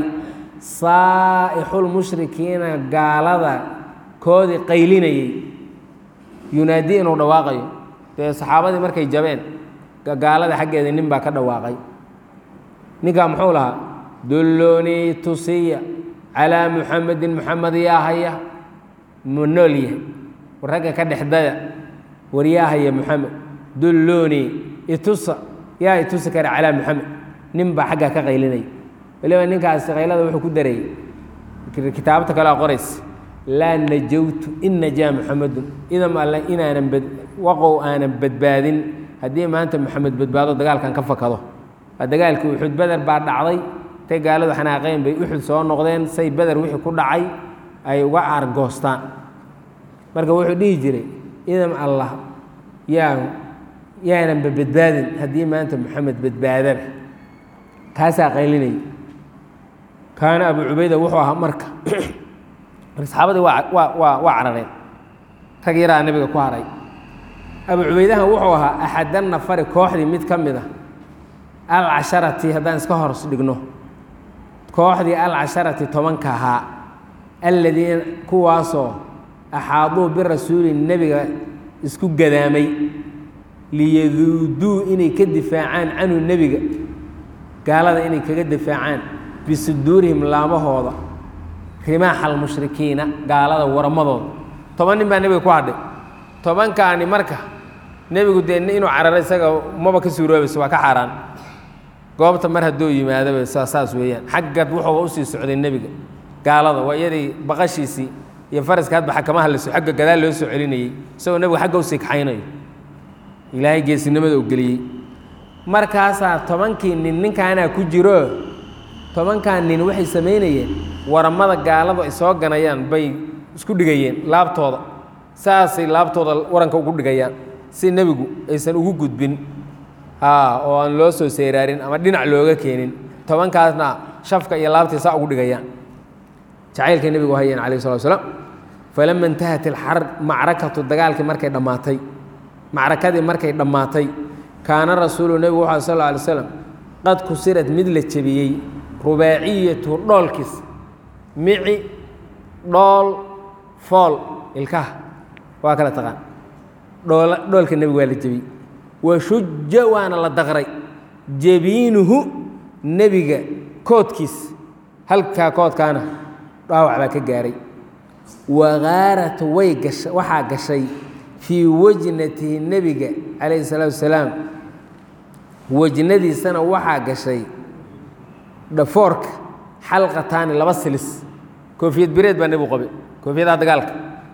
A: saa'ixulmushrikiina gaalada koodii qaylinayey yunaadii inuu dhawaaqayo dee saxaabadii markay jabeen gaalada xaggeeda nin baa ka dhawaaqay ninkaa muxuu lahaa dulloonii tusiya calaa muxamedin muxamed yaa haya mu nool yahay war ragga ka dhexdaya war yaa haya muxamed dulloonii itusa yaa itusi kara calaa muxamed nin baa xaggaa ka qaylinaya waliba ninkaasi qaylada wuxuu ku dareeyey kitaabta kalea qorays laa najawtu in najaa muxamedun idam alle inaanan bad waqow aanan badbaadin haddii maanta moxamed badbaado dagaalkan ka fakado waa dagaalkii uxud beder baa dhacday intay gaaladu xanaaqeen bay uxud soo noqdeen say beder wixii ku dhacay ay uga aargoostaan marka wuxuu dhihi jiray idam allah yaa yaananba badbaadin haddii maanta moxamed badbaadaba kaasaa qaylinaya kaana abu cubayda wuxuu ahaa marka marka saxaabadii waa waa waa waa carareen rag yaraa nebiga ku haray abu cubaydahan wuxuu ahaa axadan nafari kooxdii mid ka mid a alcasharati haddaan iska hors dhigno kooxdii alcasharati tobanka ahaa alladiina kuwaasoo axaaduu birasuuli nebiga isku gadaamay liyaduuduu inay ka difaacaan canhu nebiga gaalada inay kaga difaacaan bisuduurihim laamahooda rimaaxa almushrikiina gaalada waramadooda toban nin baa nebiga ku hadhay tobankaani marka nebigu dee inuu cararo isaga maba ka suuroobayso waa ka xaaraan goobta mar hadduu yimaadaba saa saas weeyaan xaggad wuxuuba usii socday nebiga gaalada waa iyadii baqashiisii iyo faraska hadba xakamaha la xagga gadaal loo soo celinayey isagoo nebigu xagga usii kaxaynayo ilaahay geesinimada u geliyey markaasaa tobankii nin ninkaanaa ku jiro tobankan nin waxay samaynayeen waramada gaaladu ay soo ganayaan bay isku dhigayeen laabtooda saasay laabtooda waranka ugu dhigayaan si nebigu aysan ugu gudbin oo aan loo soo seeraarin ama dhinac looga keenin tobankaasna shafka iyo laabtii saa ugu dhigayaan jacaylkay nebigu hayeen calayh salatu slam falama intahat ilxarb macrakatu dagaalkii markay dhammaatay macrakadii markay dhammaatay kaana rasuulu nebigu wuxu sal lla alay slam qad kusirad mid la jebiyey rubaaciyatu dhoolkiis mici dhool fool ilkaha waa kala taqaan dhoola dhoolka nebiga waa la jebiyey wa shuja waana la daqray jebiinuhu nebiga koodkiis halkaa koodkaana dhaawac baa ka gaaray wagaarat way gasha waxaa gashay fii wajnatihi nebiga calayhi salaatu wasalaam wajnadiisana waxaa gashay dhafoorka xalqataani laba silis koofiyad bireed baa nebigu qabay koofiyadaha dagaalka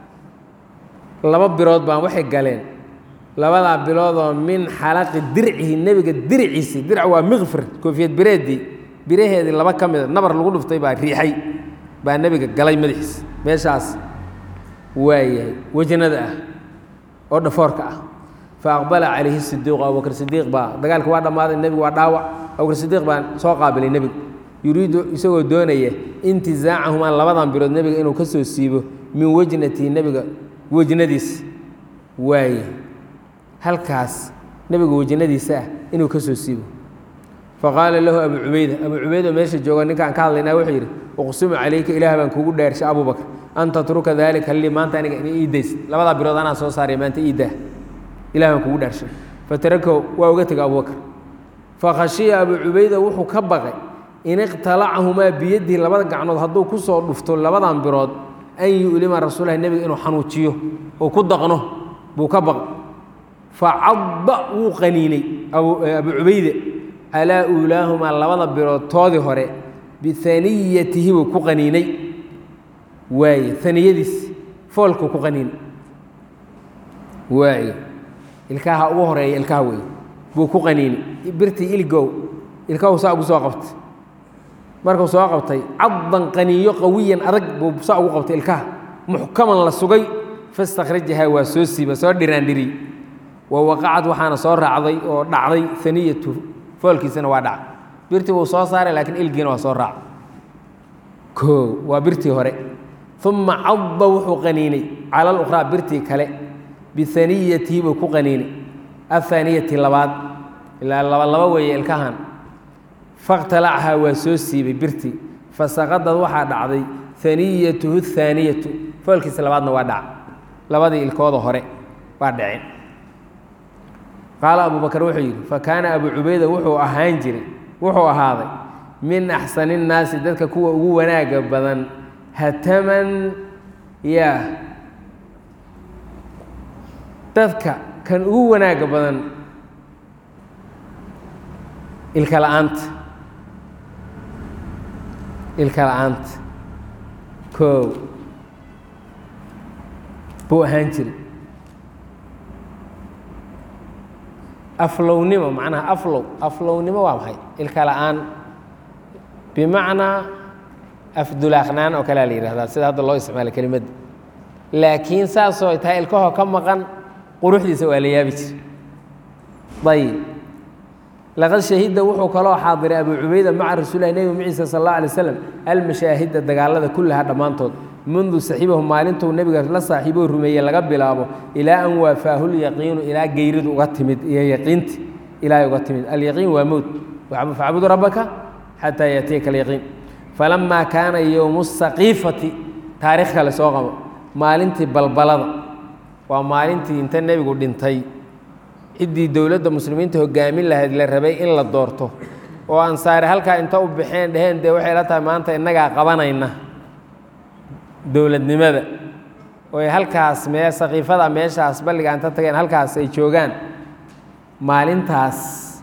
A: laba birood baan waxay galeen labadaa biloodoo min xalaqi dircihi nebiga dirciisii dirc waa mikfir koofiyad bireeddii biraheedii laba ka mida nabar lagu dhuftay baa riixay baa nebiga galay madaxiis meeshaas waayahay wejnada ah oo dhafoorka ah fa aqbala calayhi sidiiqu abubakr sidiiq baa dagaalka waa dhammaaday nebigu waa dhaawac abubakr sidiiq baan soo qaabilay nebigu yuriidu isagoo doonaya intizaacahumaa labadan bilood nebiga inuu ka soo siibo min wejnatihi nebiga wejnadiis waaye halkaas nebiga wejnadiisa ah inuu ka soo siibo faqaala lahu abu cubayda abu cubayda meesha jooga ninkaan ka hadlaynaa wuxuu yidhi uqsimu calayka ilaah baan kugu dhaarshay abubakr an tatruka daalika lii maanta aniga ina ii days labadaa bilood anaa soo saaray maanta ii daa ilah baan kugu dhaarshay fatarakahu waa uga tegay abubakr fakhashiya abu cubayda wuxuu ka baqay in iqtalacahumaa biyadihi labada gacnood hadduu ku soo dhufto labadan birood an yu'lima rasuulahi nebiga inuu xanuujiyo oo ku daqno buu ka baqay facadda wuu qaniinay abu cubayde calaa uulaahumaa labada bilood toodii hore bianiyatihi buu ku qaniinay waaye aniyadiis foolkuu ku qaniinay waaye ilkaha ugu horeeya ilkaha wey buu ku qaniinay birtii ilgow ilkahu saa ugu soo qabtay markuu soo qabtay caddan qaniinyo qawiyan adag buu saa ugu qabtay ilkaha muxkaman la sugay fastakhrajahaa waa soo siiba soo dhiraandhiri wa waqacad waxaana soo raacday oo dhacday aniyatu foolkiisana waa dhacay birtii wuu soo saaray laakiin ilgiina waa soo raacay o waa birtii hore uma cadda wuxuu qaniinay cala alukhraa birtii kale bianiyatihi buu ku qaniinay ahaaniyati labaad ilaa laba laba weeye ilkahan fakhtalachaa waa soo siibay birtii fasaqadad waxaa dhacday haniyatuhu haaniyatu foolkiisa labaadna waa dhaca labadii ilkooda hore waa dhaceen qaala abu bakar wuxuu yidhi fa kaana abu cubayda wuxuu ahaan jiray wuxuu ahaaday min axsani innaasi dadka kuwa ugu wanaaga badan hataman yaa dadka kan ugu wanaaga badan ilka la-aanta ilka la-aanta koow buu ahaan jiray aflownimo macnaha aflow aflownimo waa maxay ilka la-aan bimacnaa afdulaaqnaan oo kalea la yihahdaa sida hadda loo isticmaala kelimadda laakiin saasoo tahay ilkahoo ka maqan quruxdiisa waa la yaabi jira ayib laqad shahida wuxuu kaloo xaadiray abu cubayda maca rasuulilah nebi maciisa sal alla alay slam almashaahida dagaalada kullaha dhammaantood mundu saxiibahu maalintuu nebiga la saaxiiboo rumeeyey laga bilaabo ilaa an waafaahulyaqiinu ilaa geyridu uga timid iyo yaqiinti ilaahay uga timid alyaqiin waa mowt facbudu rabbaka xataa yaatiyaka alyaqiin falamaa kaana yowmu saqiifati taarikh kale soo qabo maalintii balbalada waa maalintii inta nebigu dhintay ciddii dowladda muslimiinta hogaamin lahayd la rabay in la doorto oo ansaare halkaa inta u baxeen dheheen dee waxay la tahay maanta innagaa qabanayna dowladnimada oy halkaas mee sakiifada meeshaas balliga inta tageen halkaas ay joogaan maalintaas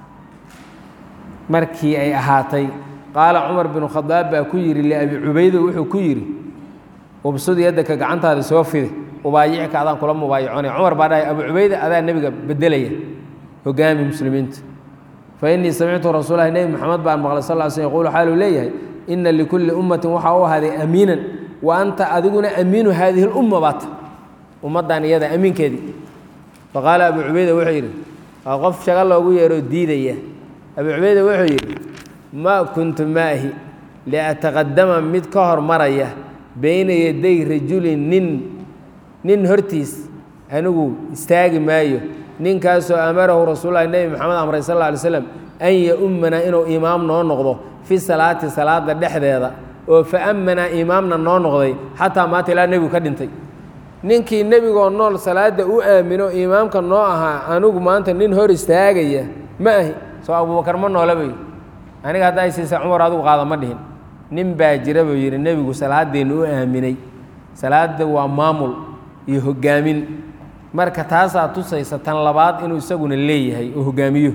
A: markii ay ahaatay qaala cumar binu khadaab baa ku yidhi liabi cubayda wuxuu ku yidhi ubsud yaddaka gacantaada soo fide ubaayicka adaan kula mubaayaconay cumar baa dhahay abu cubayda adaa nebiga bedelaya hogaami muslimiinta fa innii samictu rasuulahi nebi moxamed baan maqlay sal l slm yquulu xaaluu leeyahay inna likulli ummatin waxaa u ahaaday amiinan wa anta adiguna amiinu haadihi lumma baata ummaddan iyada amiinkeedii faqaala abu cubayda wuxuu yidhi waa qof shaga loogu yeeroo diidaya abu cubayda wuxuu yidhi maa kuntu maahi liataqadama mid ka hormaraya bayna yaday rajulin nin nin hortiis anigu istaagi maayo ninkaasoo amarahu rasuululahi nebi moxamed amray sal alla alay slam an ya-ummanaa inuu imaam noo noqdo fi salaati salaada dhexdeeda oo fa ammanaa imaamna noo noqday xataa maanta ilaa nebigu ka dhintay ninkii nebigoo nool salaadda u aamino imaamka noo ahaa anigu maanta nin hor istaagaya ma ahi soo abuubakar ma noola bay aniga hadda ay siisa cumar adigu qaada ma dhihin nin baa jira buu yidhi nebigu salaadeennu u aaminay salaadda waa maamul iyo hogaamin marka taasaa tusaysa tan labaad inuu isaguna leeyahay oo hogaamiyo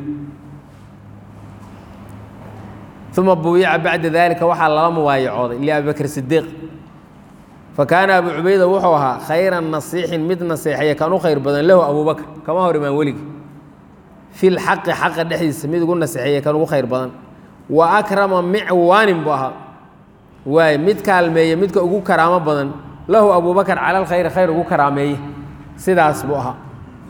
A: uma buyica bacda dalika waxaa lala mubaayacooday liabi bakr sidiiq fa kaana abu cubayda wuxuu ahaa khayra nasiixin mid naseexeeya kan u khayr badan lahu abubakr kama hor imaan weligi fi lxaqi xaqa dhexdiisa mid ugu naseexeeya kan ugu khayr badan wa akrama micwaanin buu ahaa waay mid kaalmeeya midka ugu karaamo badan lahu abubakr cala alkhayri khayr ugu karaameeye sidaas buu ahaa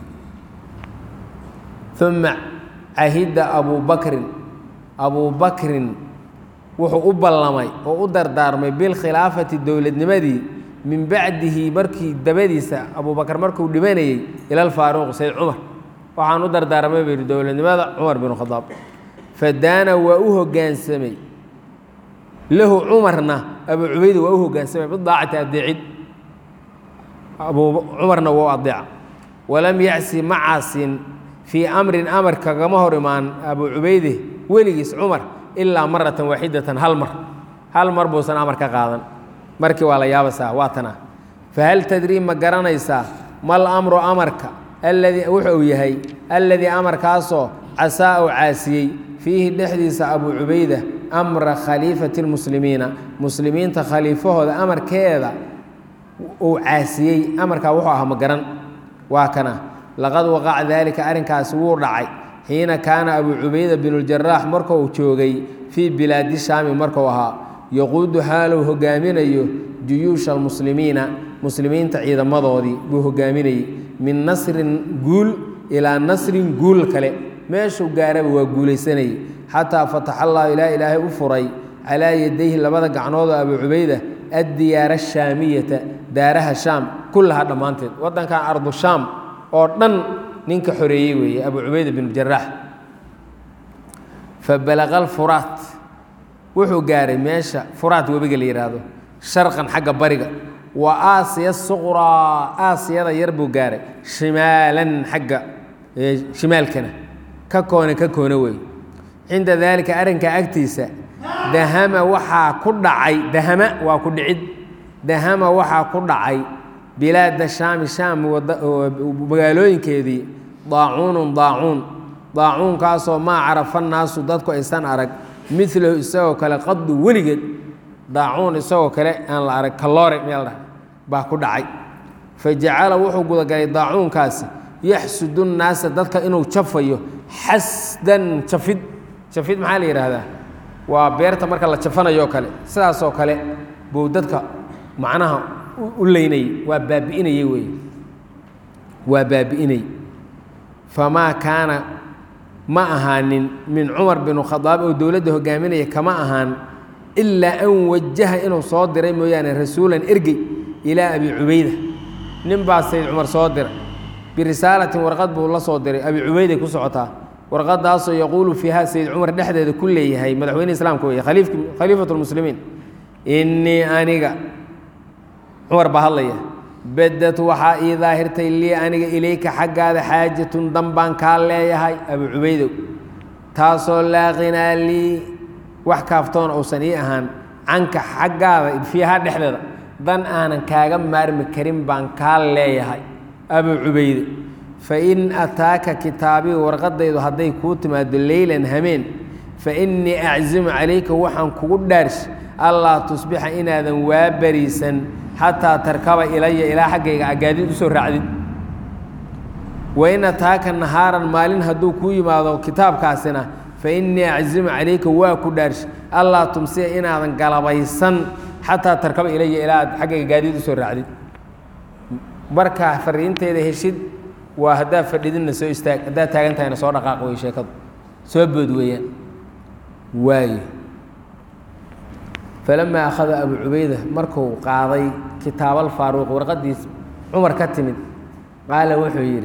A: uma cahida abu bakrin abu bakrin wuxuu u ballamay oo u dardaarmay bilkhilaafati dowladnimadii min bacdihi markii dabadiisa abubakar markuu dhimanayey ila alfaaruuq sayd cumar waxaan u dardaarmay buu yidhi dowladnimada cumar binu khadaab fadaana waa u hoggaansamay lahu cumarna abu cubayda waa u hoggaansamay bidaacati adeecid abu cumarna waa u adeeca walam yacsi ma caasin fii amrin amar kagama hor imaan abu cubayde weligiis cumar ilaa maratan waaxidatan hal mar hal mar buusan amar ka qaadan markii waa la yaabaysaa waa tana fahal tadrii ma garanaysaa mal amru amarka alladii wuxuu yahay alladii amarkaasoo casaa uu caasiyey fiihi dhexdiisa abu cubayda amra khaliifati lmuslimiina muslimiinta khaliifahooda amarkeeda uu caasiyey amarkaa wuxuu ahaa ma garan waa kana laqad waqaca daalika arrinkaasi wuu dhacay xiina kaana abu cubayda binuljarax markuu joogay fii bilaadi shaami markuu ahaa yaquudu xaalou hogaaminayo juyuusha almuslimiina muslimiinta ciidamadoodii buu hogaaminayey min nasrin guul ilaa nasrin guul kale meeshuu gaaraba waa guulaysanayey xataa fataxa allahu ilaa ilaahay u furay calaa yadayhi labada gacnoodoo abu cubayda addiyaara ashaamiyata daaraha shaam kullaha dhammaanteed waddankan ardu shaam oo dhan ninka xoreeyey weeye abu cubayda binu jaraax fabalaqa alfuraat wuxuu gaaray meesha furaat webiga la yidhaahdo sharqan xagga bariga wa aasiya suqraa aasiyada yar buu gaaray shimaalan xagga shimaalkana ka koone ka koone wey cinda daalika arrinka agtiisa dahama waxaa ku dhacay dahama waa ku dhicid dahama waxaa ku dhacay bilaada shaami shaam magaalooyinkeedii daacuunun daacuun daacuunkaasoo maa carafa naasu dadku aysan arag milahu isagoo kale qadu weligeed daacuun isagoo kale aan la arag kaloore meel dha baa ku dhacay fa jacala wuxuu gudagalay daacuunkaasi yaxsudu nnaasa dadka inuu jafayo xasdan jafid jafid maxaa la yidhaahdaa waa beerta marka la jafanayo kale sidaasoo kale buu dadka macnaha u leynayay waa baabi'inayey wey waa baabi'inay famaa kaana ma ahaanin min cumar binu khadaab oo dowladda hogaaminaya kama ahaan ilaa an wajaha inuu soo diray mooyaane rasuulan ergey ilaa abi cubayda nin baa sayd cumar soo diray birisaalatin warqad buu la soo diray abi cubayday ku socotaa warqadaasoo yaquulu fiiha sayd cumar dhexdeeda ku leeyahay madaxweyne islaamka wey khaliifatu lmuslimiin innii aniga cumar baa hadlaya bedad waxaa ii daahirtay lii aniga ilayka xaggaada xaajatun dan baan kaa leeyahay abu cubaydow taasoo laa qinaa lii wax kaaftoon uusan ii ahaan canka xaggaada fiiha dhexdeeda dan aanan kaaga maarmi karin baan kaa leeyahay abu cubayde fa in ataaka kitaabii warqadaydu hadday kuu timaado leylan hameen fa innii aczimu calayka waxaan kugu dhaarsh allaa tusbixa inaadan waa bariisan xataa tarkaba ilaya ilaa xaggayga agaadid usoo raacdid wain ataaka nahaaran maalin hadduu kuu yimaado kitaabkaasina fa innii aczimu calayka waa ku dhaarsh allaa tumsiya inaadan galabaysan xataa tarkaba ilaya ilaa aad xaggayga gaadiid usoo raacdid markaa fariinteeda heshid waa haddaad fadhidinna soo istaag haddaad taagan tahayna soo dhaqaaq wey sheekadu soo bood weeyaan waayo falamaa akhada abu cubayda markuu qaaday kitaabal faaruuq warqaddiis cumar ka timid qaala wuxuu yidhi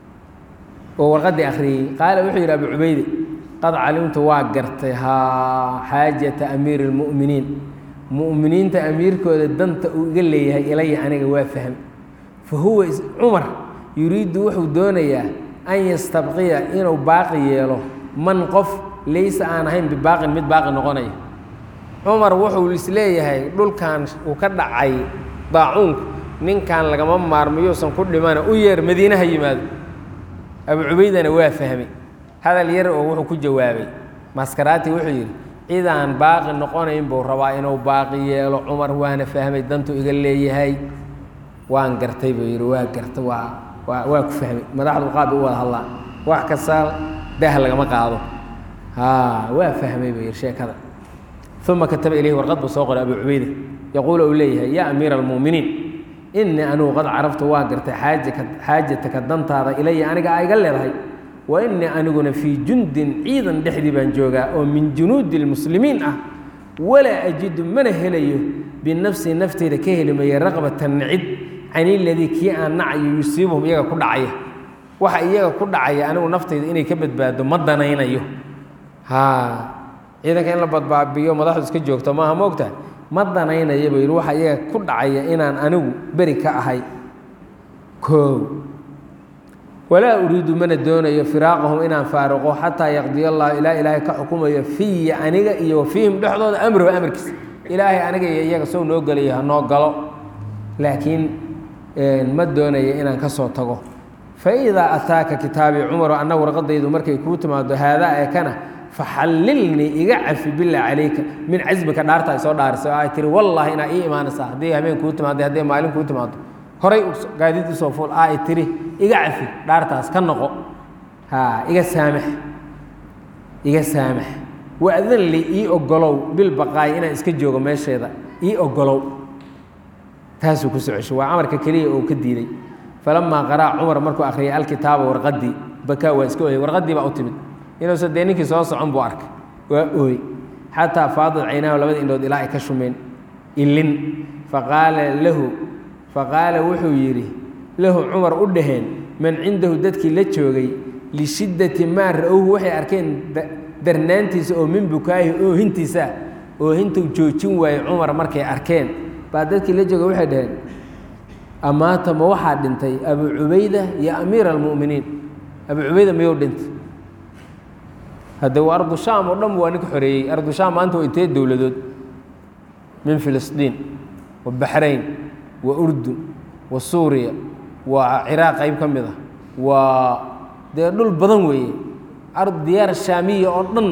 A: oo warqaddii akhriyey qaala wuxuu yidhi abu cubayde qad calimtu waa gartay haa xaajata amiiri اlmu'miniin mu'miniinta amiirkooda danta uu iga leeyahay ilaya aniga waa fahm fa huwa cumar yuriiddu wuxuu doonayaa an yastabqiya inuu baaqi yeelo man qof laysa aan ahayn bibaaqin mid baaqi noqonaya cumar wuxuu isleeyahay dhulkan uu ka dhacay daacuunku ninkan lagama maarmayousan ku dhimana u yeer madiine ha yimaado abu cubaydana waa fahmay hadal yar oo wuxuu ku jawaabay maskaraati wuxuu yidhi cidaan baaqi noqonayn buu rabaa inuu baaqi yeelo cumar waana fahmay dantuu iga leeyahay waan gartay buu yidhi waa garta waa waa waa ku fahmay madaxdu qaab u wada hadlaan wax kasta daah lagama qaado haa waa fahmay buu yidhi sheekada uma kataba ilayhi warqad buu soo qoray abu cubayda yaquulu uu leeyahay yaa amiira almu'miniin innii anugu qad caraftu waa gartay xaajaka xaajataka dantaada ilaya aniga a iga leedahay wa innii aniguna fii jundin ciidan dhexdii baan joogaa oo min junuudi lmuslimiin ah walaa ajidu mana helayo binafsii nafteyda ka heli maya raqbatan nicid can iladii kii aan nacayo yusiibuhum iyaga ku dhacaya waxa iyaga ku dhacaya anigu naftayda inay ka badbaado ma danaynayo haa ciidanka in la badbaabiyo madaxdu iska joogto maaha moogtaha ma danaynaya buu yidhi waxa iyaga ku dhacaya inaan anigu beri ka ahay koow walaa uriidu mana doonayo firaaqahum inaan faaruqo xataa yaqdiya allahu ilaa ilaahay ka xukumayo fiya aniga iyo wa fiihim dhexdooda amruhu amarkiisa ilaahay aniga iyo iyaga sow noo gelayo ha noo galo laakiin ma doonayo inaan ka soo tago fa idaa ataaka kitaabii cumaru anna warqadaydu markay kuu timaado haadaa ee kana faxallilnii iga cafi billah calayka min casmika dhaarta ay soo dhaarisay oo ay tiri wallaahi inaa ii imaanaysaa haddii habeen kuu timaado haddii maalin kuu timaado horay gaadiid usoo fuul aa ay tiri iga cafi dhaartaas ka noqo haa iga saamax iga saamax waadan li ii ogolow bil baqaay inaan iska joogo meesheeda ii ogolow taasuu ku socoshay waa amarka keliya oo ka diiday falamaa qaraa cumar markuu akhriyay alkitaaba warqaddii bakaa waa iska oyay warqaddii baa u timid inuusan dee ninkii soo socon buu arkay waa ooy xataa faadad caynaahu labada indhood ilaa ay ka shumeen ilin faqaala lahu faqaala wuxuu yidhi lahu cumar u dhaheen man cindahu dadkii la joogay lishiddati maa ra-owhu waxay arkeen darnaantiisa oo min bukaahi oohintiisa oohintuu joojin waayey cumar markay arkeen baa dadkii la jooga waxay dhaheen amaata ma waxaa dhintay abu cubayda iyo amiira almu'miniin abu cubayda miyuu dhintay hadde waa ardu shaam oo dhan waa ninka xoreeyey ardu shaam maanta waa intee dowladood min filistiin wa baxrayn wa urdun wa suuriya waa ciraaq qayb ka mid ah waa dee dhul badan weeye ard diyaar shaamiya oo dhan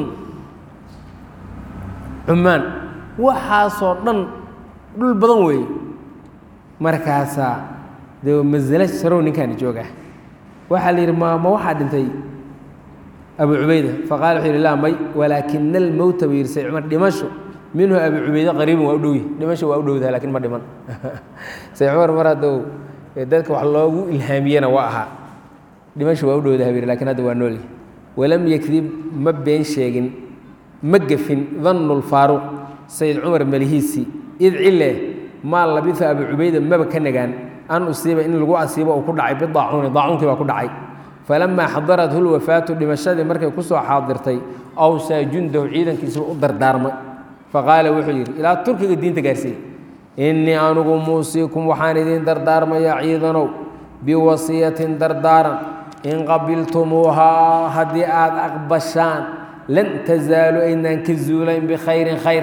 A: cumaan waxaasoo dhan dhul badan weeye markaasaa dee masalo sarow ninkaani jooga waxaa la yidhi ma ma waxaa dhintay abu cubayda faqala wuxuu yidhi laa may walaakina almowta buu yidhi say cumar dhimasho minhu abu cubayde qariibun waa u dhowyi dhimasho waa u dhowdaha lakin ma dhiman say cumar mar haddou dadka wax loogu ilhaamiyena waa ahaa dhimasho waa u dhowdaha buu yidhi lakin hadda waa noolyi walam yakdib ma been sheegin ma gefin dannu lfaaruq sayid cumar melihiisii id cile maa labisa abu cubayda maba ka nagaan an usiiba in lagu asiibo uu ku dhacay bidaacuuni daacuunkii baa ku dhacay falamaa xadarathu lwafaatu dhimashadii markay ku soo xaadirtay awsaa jundahu ciidankiisuu u dardaarmay faqaala wuxuu yidhi ilaa turkiga diinta gaarsiiyey innii anugu muusiikum waxaan idiin dardaarmayaa ciidanow biwasiyatin dardaaran in qabiltumuuhaa haddii aada aqbashaan lan tasaalu aynaan ka zuulayn bikhayrin khayr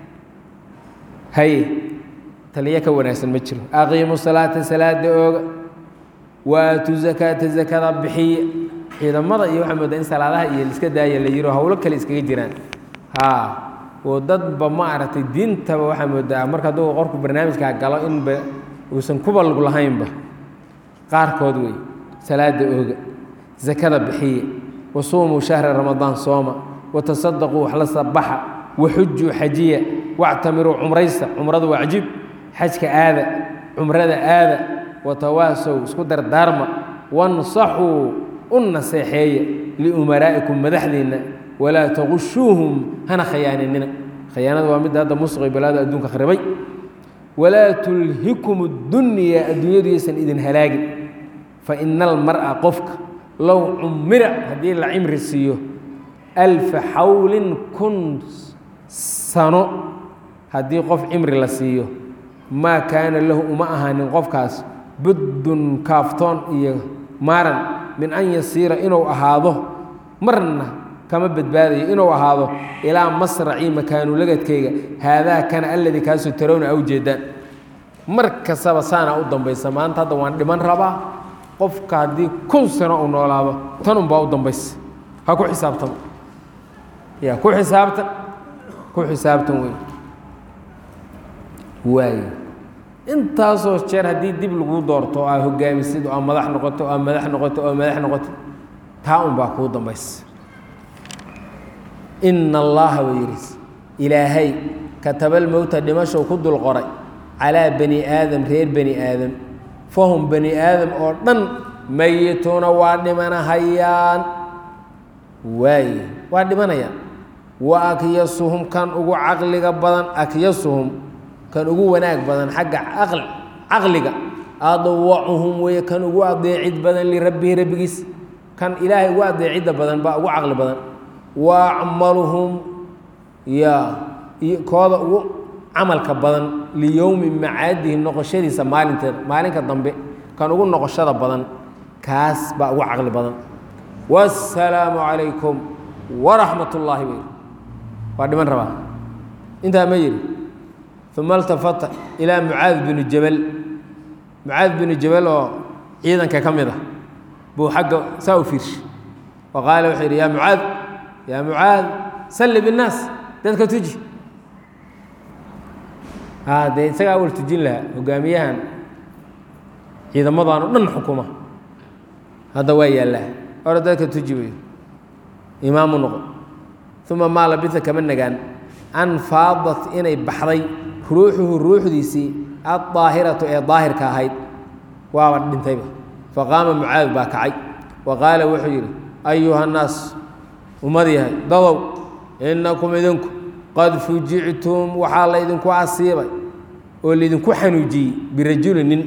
A: haye taliyo ka wanaagsan ma jiro aqiimu salaata salaada ooga waatu zakaata zakada bixiye ciidamada iyo waxaa moodaa in salaadaha iyo liska daaya la yiro howlo kale iskaga jiraan ha oo dadba ma aragtay diintaba waxaa moodaa marka hadduu qorku barnaamijkaa galo inba uusan kuba lug lahaynba qaarkood wey salaada ooga zakada bixiye wasuumuu shahra ramadaan sooma watasadaquu wax la sabaxa waxujuu xajiya wactamiruu cumraysta cumradu waa cajiib xajka aada cumrada aada watawaasow isku dardaarma wansaxuu u naseexeeya liumaraa'ikum madaxdiinna walaa taqushuuhum hana khayaaninina khayaanada waa midda hadda musqi balaada adduunka kharibay walaa tulhikum اdunyaa adduunyadu yaysan idin halaagin faina almar'a qofka low cumira haddii la cimri siiyo alfa xawlin kun sano haddii qof cimri la siiyo maa kaana lahu uma ahaanin qofkaas buddun kaaftoon iyo maaran min an yasiira inuu ahaado marna kama badbaadayo inuu ahaado ilaa masracii makaanulagadkayga haadaa kana alladii kaasoo tarowna a ujeedaan mar kastaba saana u dambaysa maanta hadda waan dhiman rabaa qofka haddii kun sano uu noolaado tan unbaa u dambaysa ha ku xisaabtamo ya ku xisaabtan ku xisaabtan wey waayo intaasoo jeer haddii dib lagu doorto aa hogaamisid oo aa madax noqoto oo aa madax noqoto oo madax noqoto taa un baa kuu dambaysa ina allaha buu yidhi ilaahay katabalmowta dhimashow ku dul qoray calaa bani aadam reer bani aadam fahum bani aadam oo dhan mayituuna waa dhimanahayaan waaye waa dhimanayaan wa akyasuhum kan ugu caqliga badan akyasuhum kan ugu wanaag badan xagga caqliga adwacuhum weeye kan ugu adeecid badan lirabbihi rabbigiis kan ilaahay ugu adeecidda badan baa ugu caqli badan wa acmaluhum ya kooda ugu camalka badan liyowmi macaadihi noqoshadiisa maalinteeda maalinka dambe kan ugu noqoshada badan kaas baa ugu caqli badan wasalaamu calaykum waraxmat ullaahi bay waa dhiman rabaa intaa ma yidhi uma altafata ilaa mucaad binu jabal mucaad binu jabal oo ciidanka ka mid ah buu xagga saa u fiirshay wa qaala wuxuu yidhi yaa mucaad yaa mucaad salli binnaas dadka tuji a dee isagaa awal tujin lahaa hogaamiyahan ciidamadan o dhan xukuma hadda waa yaallaa ora dadka tuji wey imaamu noqo uma maa labisa kama nagaan an faadat inay baxday ruuxuhu ruuxdiisii addaahiratu ee daahirka ahayd waaba dhintayba faqaama mucaad baa kacay wa qaala wuxuu yidhi ayuha nnaas ummad yahay dadow innakum idinku qad fujictum waxaa laydinku asiibay oo laydinku xanuujiyey birajuli nin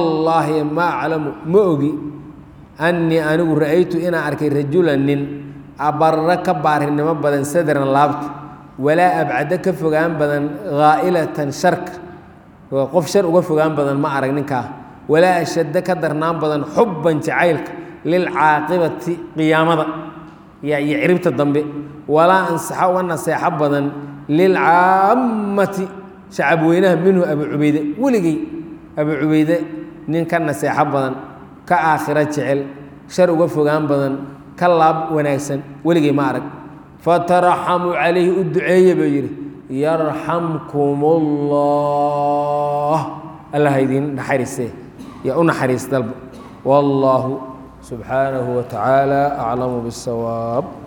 A: wallaahi ma aclamu ma ogi annii anigu ra'aytu inaan arkay rajulan nin abarra ka baarinimo badan sadran laabta walaa abcado ka fogaan badan haa'ilatan sharka qof shar uga fogaan badan ma arag ninkaa walaa ashaddo ka darnaan badan xubban jacaylka lilcaaqibati qiyaamada iyo ciribta dambe walaa ansaxa uga naseexo badan lilcaammati shacab weynaha minhu abu cubayde weligey abu cubayde nin ka naseexo badan ka aakhiro jecel shar uga fogaan badan ka laab wanaagsan weligey ma arag fataraxamuu calayhi u duceeye buu yidhi yarxamkum ullah allah idiin naxariisee yaa u naxariis dalba wallaahu subxaanahu wa tacaala aclamu biاsawaab